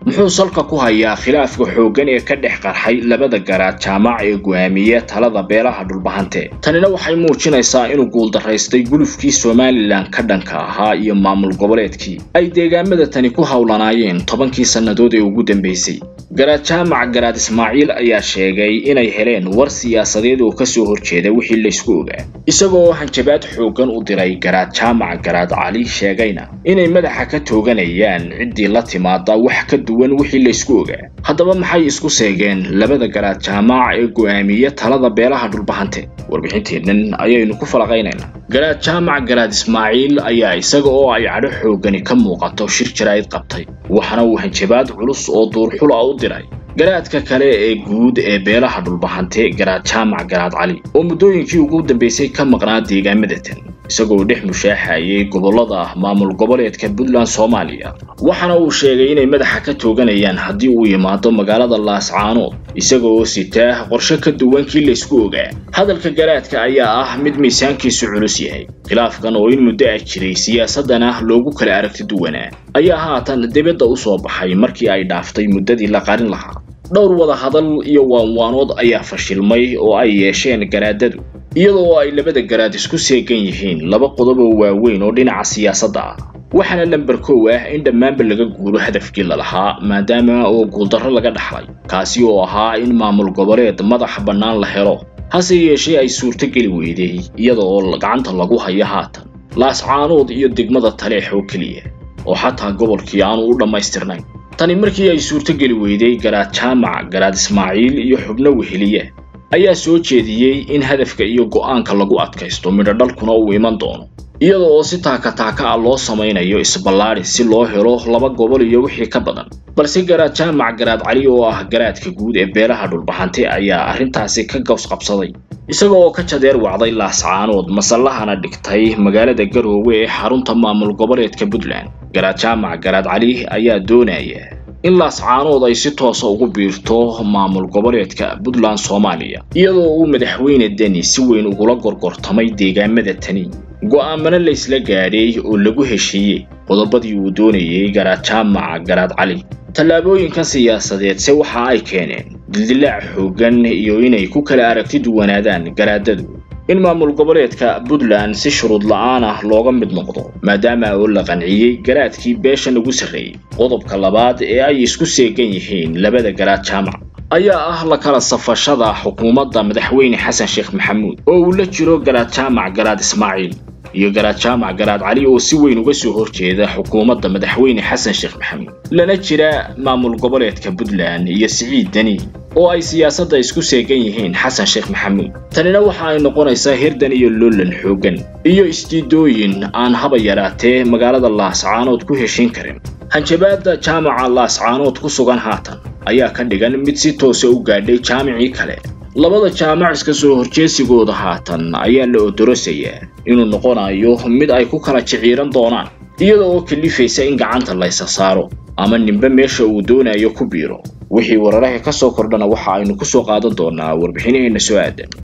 muxuu salka ku hayaa khilaafka xooggan ee ka dhex qarxay labada garaad jaamac ee go'aamiya talada beelaha dhulbahante tanina waxay muujinaysaa inuu guuldaraystay gulufkii somalilan ka dhanka ahaa iyo maamul goboleedkii ay deegaamada tani ku howlanaayeen tobankii sannadood ee ugu dambaysay garaad jaamac garaad ismaaciil ayaa sheegay inay heleen war siyaasadeed oo kasoo horjeeda wixii laysku ogaa isagoo hanjabaad xooggan u diray garaad jaamac garaad cali sheegayna inay madaxa ka tooganayaan ciddii la timaada wax ka duwan wixii laysku ogaa haddaba maxay isku seegeen labada garaad jaamac ee go'aamiya talada beelaha dhulbahante warbixinteennan ayaynu ku falaqaynaynaa garaad jaamac garaad ismaaciil ayaa isaga oo ay cadho xooggani ka muuqato shir jaraa'id qabtay waxaana uu hanjabaad culus oo duurxul ah u diray garaadka kale ee guud ee beelaha dhulbahante garaad jaamac garaad cali oo muddooyinkii ugu dambaysay ka maqnaa deegaamadatan isagoo dhex mushaaxayay gobollada maamul goboleedka puntland soomaaliya waxaana uu sheegay inay madaxa ka tooganayaan haddii uu yimaado magaalada laascaanood isaga oo sitaa qorshe ka duwan kii laysku ogaa hadalka garaadka ayaa ah mid miisaankiisu culus yahay khilaafkan oo in muddo ah jiray siyaasadana loogu kala aragti duwanaa ayaa haatan dibadda u soo baxay markii ay dhaaftay muddadii la qarin lahaa dhowr wada hadal iyo waanwaanood ayaa fashilmay oo ay yeesheen garaadadu iyadoo ay labada garaad isku seegan yihiin laba qodob oo waaweyn oo dhinaca siyaasadda ah waxaana lamber kow ah in dhammaanba laga guuro hadafkii lalahaa maadaama oo guuldarro laga dhaxlay kaasi oo ahaa in maamul goboleed madaxa bannaan la helo hase yeeshee ay suurtogeli weyday iyada oo gacanta lagu hayo haatan laascaanood iyo degmada taleex oo keliya oo xataa gobolkii aanu u dhammaystirnayn tani markii ay suurtogeli weyday garaad jaamac garaad ismaaciil iyo xubno weheliya ayaa soo jeediyey in hadafka iyo go'aanka lagu adkaysto midho dhalkuna uu iman doono iyada oo si taaka taaka ah loo samaynayo isballaadhi si loo helo laba gobol iyo wixii ka badan balse garaad jaamac garaad cali oo ah garaadka guud ee beelaha dhulbahante ayaa arrintaasi ka gaws qabsaday isaga oo ka jadeer wacday laascaanood masallahana dhigtay magaalada garoowe ee xarunta maamul goboleedka puntland garaad jaamac garaad cali ayaa doonaya in laascaanood ay si toosa ugu biirto maamul goboleedka puntland soomaaliya iyadoo uu madaxweyne deni si weyn ugula gorgortamay deegaamada tani go'aamana laysla gaadhay oo lagu heshiiyey qodobadii uu doonayay garaad jaamac garaad cali tallaabooyinkan siyaasadeed se waxa ay keeneen dildilaac xooggan iyo inay ku kala aragti duwanaadaan garaadadu in maamul goboleedka puntland si shuruud la'aan ah looga mid noqdo maadaama oo la qanciyey garaadkii beeshan ugu sarreeyey qodobka labaad ee ay isku seegan yihiin labada garaad jaamac ayaa ah la kala safashada xukuumadda madaxweyne xasan sheekh maxamuud oo uu la jiro garaad jaamac garaad ismaaciil iyo garaad jaamac garaad cali oo si weyn uga soo horjeeda xukuumadda madaxweyne xasan sheekh maxamuud lana jira maamul goboleedka puntland iyo siciid deni oo ay siyaasadda isku seegan yihiin xasan sheekh maxamuud tanina waxa ay noqonaysaa hirdan iyo loolan xooggan iyo isdiidooyin aan haba yaraatee magaalada laascaanood ku heshin karin hanjabaadda jaamaca laascaanood ku sugan haatan ayaa ka dhigan mid si toosa u gaadhay jaamicii kale labada jaamac iska soo horjeesigooda haatan ayaa la odorosayaa inuu noqonayo mid ay ku kala jiciiran doonaan iyada oo kalifaysa in gacanta laysa saaro ama ninbe meesha uu doonayo ku biiro wixii wararaha ka soo kordhana waxa aynu ku soo qaadan doonaa warbixinaheenna soo aadan